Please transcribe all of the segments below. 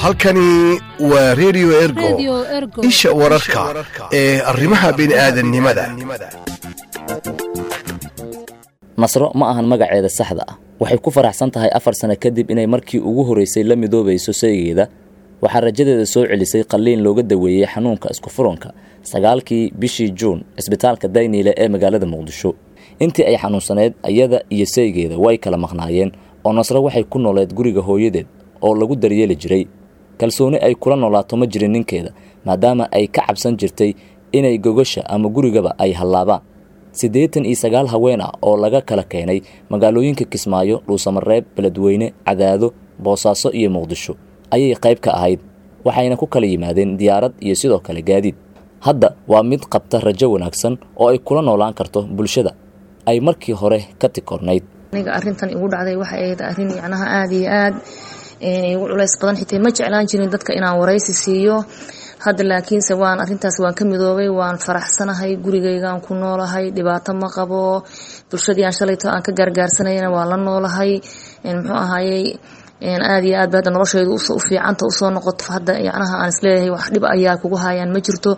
halkani waa redio ergo isha wararka ee arrimaha bini'aadannimada nasro ma ahan magaceeda saxda ah waxay ku faraxsan tahay afar sano kadib inay markii ugu horraysay la midoobayso saygeeda waxaa rajadeeda soo celisay qalliin looga daweeyey xanuunka iskufuranka sagaalkii bishii juun cisbitaalka dayniile ee magaalada muqdisho intii ay xanuunsaneyd iyada iyo saygeeda way kala maqnaayeen oo nasro waxay ku nooleed guriga hooyadeed oo lagu daryeeli jiray kalsooni ay kula noolaato ma jirin ninkeeda maadaama ay ka cabsan jirtay inay gogasha ama gurigaba ay hallaabaan siddeetan iyo sagaal haween ah oo laga kala keenay magaalooyinka kismaayo dhuusamareeb beledweyne cadaado boosaaso iyo muqdisho ayay qayb ka ahayd waxayna ku kala yimaadeen diyaarad iyo sidoo kale gaadiid hadda waa mid qabta rajo wanaagsan oo ay kula noolaan karto bulshada ay markii hore ka tikornayd aniga arrintan igu dhacday waxay ahayd arrin yacnaha aada iyo aad igu culays badan xitaa ma jeclaan jirin dadka inaan waraysi siiyo hadda laakiinse waan arrintaas waan ka midoobay waan faraxsanahay gurigaygaan ku noolahay dhibaato ma qabo bulshadii aan shalayto aan ka gaargaarsanayana waan la noolahay muxuu ahaayey aada iyo aad ba hadda noloshaydu u fiicanta usoo noqoto hadda yacnaha aan isleeyahay wax dhib ayaa kugu hayaan ma jirto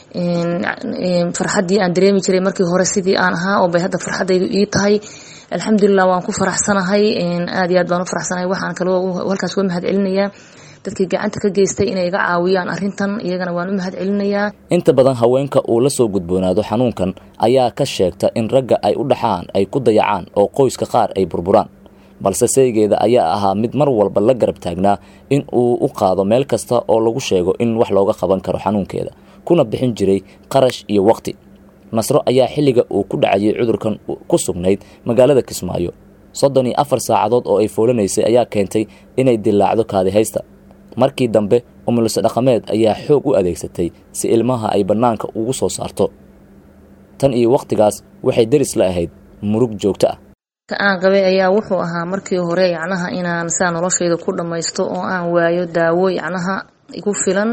farxaddii aan dareemi jiray markii hore sidii aan ahaa oo bay hadda farxaddaydu ii tahay alxamdulilah waan ku faraxsanahay aada iyo aad baan u faraxsanahay waxaan kaloo halkaas uga mahad celinayaa dadkii gacanta ka geystay inay iga caawiyaan arrintan iyagana waan u mahad celinayaa inta badan haweenka uu la soo gudboonaado xanuunkan ayaa ka sheegta in ragga ay u dhaxaan ay ku dayacaan oo qoyska qaar ay burburaan balse saygeeda ayaa ahaa mid mar walba la garab taagnaa in uu u qaado meel kasta oo lagu sheego in wax looga qaban karo xanuunkeeda kuna bixin jiray qarash iyo waqti nasro ayaa xilliga uu ku dhacayay cudurkan ku sugnayd magaalada kismaayo soddon iyo afar saacadood oo ay foolanaysay ayaa keentay inay dilaacdo kaadihaysta markii dambe umulise dhaqameed ayaa xoog u adeegsatay si ilmaha ay bannaanka ugu soo saarto tan iyo wakhtigaas waxay deris la ahayd murug joogto ah ka aan qabay ayaa wuxuu ahaa markii hore yacnaha inaan saa noloshayda ku dhammaysto oo aan waayo daawo yacnaha igu filan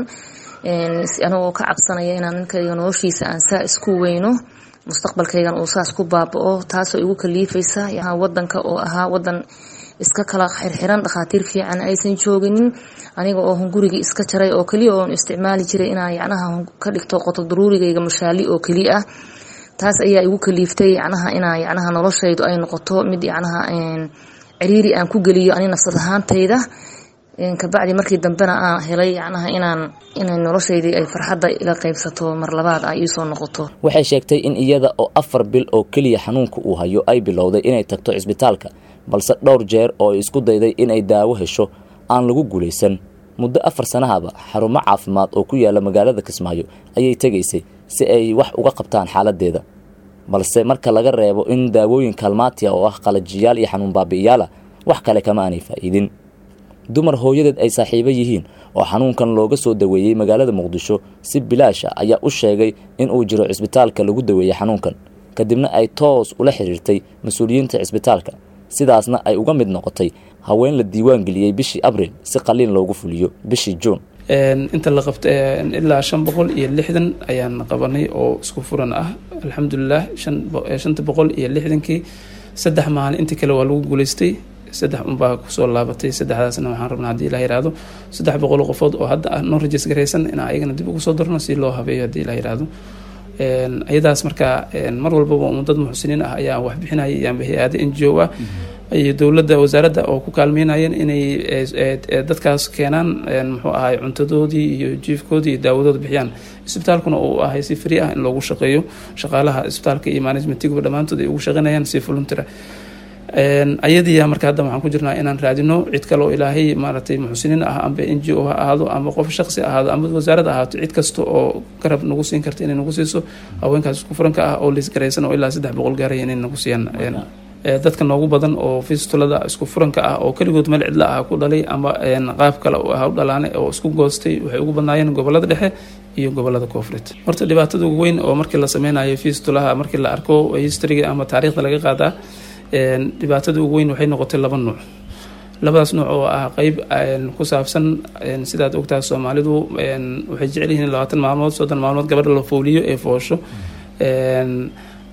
anagoo ka cabsanaya inaan ninkayga noloshiisa aan saa isku weyno mustaqbalkaygan uu saas ku baaba-o taasoo igu kaliifaysa wadanka oo ahaa wadan iska kala xirxiran dhakhaatiir fiican aysan jooginin aniga oo hungurigii iska jaray oo keliya oon isticmaali jiray inaan yacnaha ka dhigto qoto daruurigayga mashaali oo keliya ah taas ayaa igu kaliiftay yacnaha inaa yacnaha noloshaydu ay noqoto mid yacnaha ciriiri aan ku geliyo ani nafsad ahaantayda kabacdi markii dambena aan helay yacnaha inaan inay noloshaydii ay farxadda ila qaybsato mar labaad ay iisoo noqoto waxay sheegtay in iyada oo afar bil oo keliya xanuunka uu hayo ay bilowday inay tagto cisbitaalka balse dhowr jeer oo ay isku dayday inay daawo hesho aan lagu guulaysan muddo afar sanahaba xarumo caafimaad oo ku yaala magaalada kismaayo ayay tegaysay si ay wax uga qabtaan xaaladeeda balse marka laga reebo in daawooyin kalmaatiya oo ah qalajiyaal iyo xanuun baabi'iyaala wax kale kama aanay faa'iidin dumar hooyadeed ay saaxiibo yihiin oo xanuunkan looga soo daweeyey magaalada muqdisho si bilaasha ayaa u sheegay in uu jiro cisbitaalka lagu daweeyey xanuunkan kadibna ay toos ula xiriirtay mas-uuliyiinta cisbitaalka sidaasna ay uga mid noqotay haween la diiwaan geliyey bishii abril si qaliin loogu fuliyo bishii juun inta la qabta ilaa shan boqol iyo lixdan ayaan qabanay oo isku furan ah alxamdulilah shanta boqol iyo lixdankii saddex maalin intii kale waa lagu guuleystay saddex unbaa kusoo laabatay saddexdaasna waxaan rabnaa hadii la yihahdo saddex boqol qofood oo hadda ah noo rajis garaysan inaan ayagana dib ugu soo darno si loo habeeyo hadii la yihahdo iyadaas markaa mar walbaba dad muxsiniin ah ayaa wax bixinaya iyoanba hay-ada n g o ah iyo dowladda wasaaradda oo ku kaalmeynayeen inay dadkaas keenaan muxuu ahay cuntadoodii iyo jiifkoodii iyo daawadooda bixiyaan isbitaalkuna uu ahay si free ah in loogu shaqeeyo shaqaalaha isbitaalka iyo managementiguba dhammaantood ay ugu shaqeynayaan si voluntary ayadiya marka hadda waxaan ku jirnaa inaan raadino cid kale oo ilaahay maaragtay muxsiniin ah amba n g o ha ahaado ama qof shaqsi ahaado ama wasaarad ahaato cid kasta oo garab nagu siin karta inay nagu siiso haweenkaas isku furanka ah oo liisgaraysan oo ilaa saddex boqol gaaraya inay nagu siiyaan dadka noogu badan oo fistulada isku furanka ah oo keligood meel cidla ah ku dhalay ama qaab kale u ah u dhalaanay oo isku goostay waxay ugu badnaayeen gobolada dhexe iyo gobolada koonfureed horta dhibaatada ugu weyn oo markii la sameynayo fistulaha markii la arko historyga ama taariikhda laga qaadaa dhibaatada ugu weyn waxay noqotay laba nuuc labadaas nuuc oo ah qeyb ku saabsan sidaad ogtahay soomaalidu waxay jecel yihiin labaatan maalmood soddon maalmood gabadha la fooliyo ee foosho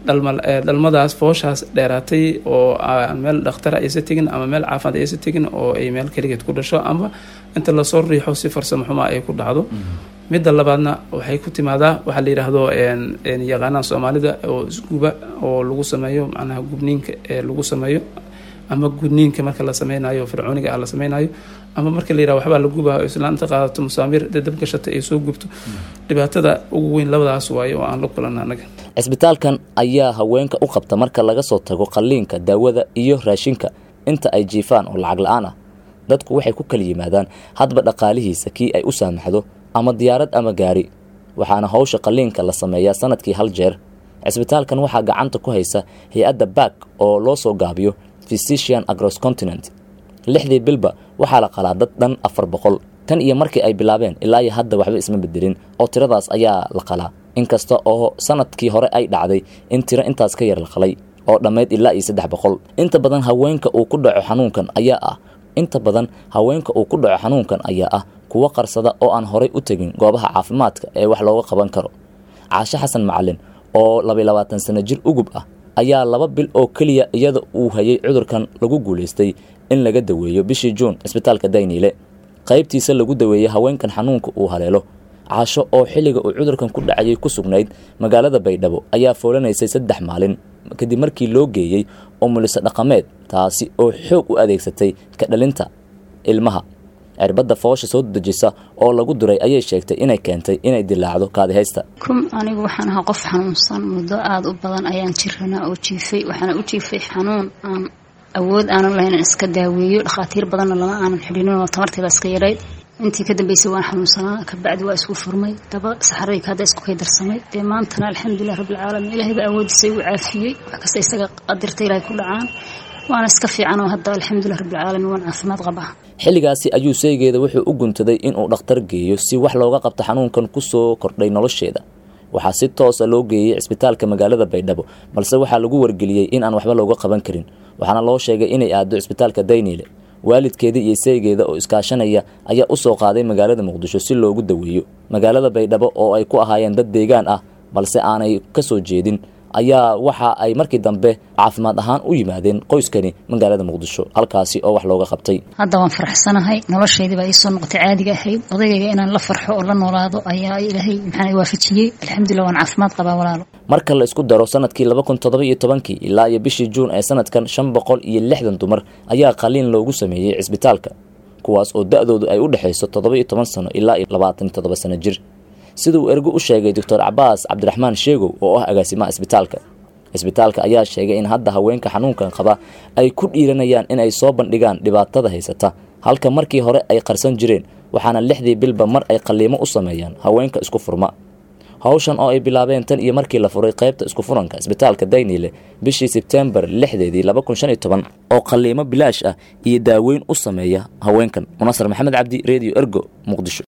dhalmadaas fooshaas dheeraatay oo meel dhakhtara aysa tegin ama meel caafimaad aysa tegin oo ay meel keligeed ku dhasho ama inta lasoo riixo si farsamo xumaa ay ku dhacdo midda labaadna waxay ku timaadaa waxaa la yidhaahdo yaqaanaan soomaalida oo isguba oo lagu sameeyo macnaha gubniinka ee lagu sameeyo ama gudniinka marka la sameynayo fircooniga ah la sameynayo ama marka la yiraha waxbaa la gubaa islaanta qaadato musaamir dee dab gashata ay soo gubto dhibaatada ugu weyn labadaas waaye oo aan la kulanna anaga cisbitaalkan ayaa haweenka u qabta marka laga soo tago qalliinka daawada iyo raashinka inta ay jiifaan oo lacag la-aan ah dadku waxay ku kala yimaadaan hadba dhaqaalihiisa kii ay u saamaxdo ama diyaarad ama gaari waxaana howsha qalliinka la sameeyaa sanadkii hal jeer cisbitaalkan waxaa gacanta ku haysa hay-adda back oo loo soo gaabiyo physician agroscontinent lixdii bilba waxaa la qalaa dad dhan afar boqol tan iyo markii ay bilaabeen ilaa iyo hadda waxba isma bedelin oo tiradaas ayaa la qalaa inkasta oo sanadkii hore ay dhacday in tiro intaas ka yar la qalay oo dhammayd ilaa iyo saddex boqol inta badan haweenka uu ku dhaco xanuunkan ayaa ah inta badan haweenka uu ku dhaco xanuunkan ayaa ah kuwo qarsada oo aan horay u tegin goobaha caafimaadka ee wax looga qaban karo caashe xasan macalin oo labaiy labaatan sano jir ugub ah ayaa laba bil oo keliya iyada uu hayay cudurkan lagu guulaystay in laga daweeyo bishii juun cisbitaalka dayniile qaybtiisa lagu daweeyey haweenkan xanuunka uu haleelo caasho oo xilliga uu cudurkan ku dhacayay ku sugnayd magaalada baydhabo ayaa foolanaysay saddex maalin kadib markii loo geeyey umuliso dhaqameed taasi oo xoog u adeegsatay ka dhalinta ilmaha cirbadda foosha soo dejisa oo lagu duray ayay sheegtay inay keentay inay dilaacdo kaadihaysta kum anigu waxaan ahaa qof xanuunsan muddo aada u badan ayaan jiranaa oo jiifay waxaana u jiifay xanuun aan awood aanan lahayn aan iska daaweeyo dhakhaatiir badanna lama aanan xidhinin oo tamarteeda iska yarayd intii ka dambeysay waan xanuunsanaa kabacdi waa isku furmay daba saxarayka hadda isku kay darsamay dee maantana alxamdulilah rabbilcaalamiin ilaahay baa awoodiisa igu caafiyey wax kasta isaga qadirta ilaahay ku dhacaan waana iska fiican oo hadda alxamdulilah rabbilcaalamiin waan caafimaad qabaa xilligaasi ayuu seegeeda wuxuu u guntaday inuu dhakhtar geeyo si wax looga qabto xanuunkan ku soo kordhay nolosheeda waxaa si toosa loo geeyey cisbitaalka magaalada baydhabo balse waxaa lagu wargeliyey in aan waxba looga qaban karin waxaana loo sheegay inay aado cisbitaalka dayniile waalidkeeda iyo seegeeda oo iskaashanaya ayaa u soo qaaday magaalada muqdisho si loogu daweeyo magaalada baydhabo oo ay ku ahaayeen dad deegaan ah balse aanay ka soo jeedin ayaa waxa ay markii dambe caafimaad ahaan u yimaadeen qoyskani magaalada muqdisho halkaasi oo wax looga qabtay hadda waan faraxsanahay noloshaydii baa iisoo noqotay caadiga ahayd odaygayga inaan la farxo oo la noolaado ayaa ilaahay maxaa waafajiyey alxamdulilah waan caafimaad qabaa walaalo marka la isku daro sanadkii laba kun toddoba iyo tobankii ilaa iyo bishii juun ee sanadkan shan boqol iyo lixdan dumar ayaa qaliin loogu sameeyey cisbitaalka kuwaas oo da-doodu ay u dhexayso toddoba iyo toban sano ilaa iyo labaatan iyo toddoba sano jir siduu ergo u sheegay doctor cabaas cabdiraxmaan sheegow oo ah agaasimaha isbitaalka isbitaalka ayaa sheegay in hadda haweenka xanuunkan qaba ay ku dhiiranayaan in ay soo bandhigaan dhibaatada haysata halka markii hore ay qarsan jireen waxaana lixdii bilba mar ay qaliimo u sameeyaan haweenka isku furma hawshan oo ay bilaabeen tan iyo markii la furay qaybta isku furanka isbitaalka dayniile bishii sebtembar lixdeedii laba kun shan iyo toban oo qaliimo bilaash ah iyo daaweyn u sameeya haweenkan munasar maxamed cabdi redio ergo muqdisho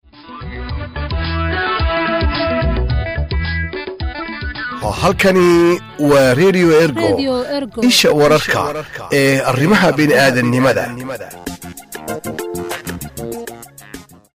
halkani waa redio ergo isha wararka ee arrimaha bini'aadannimada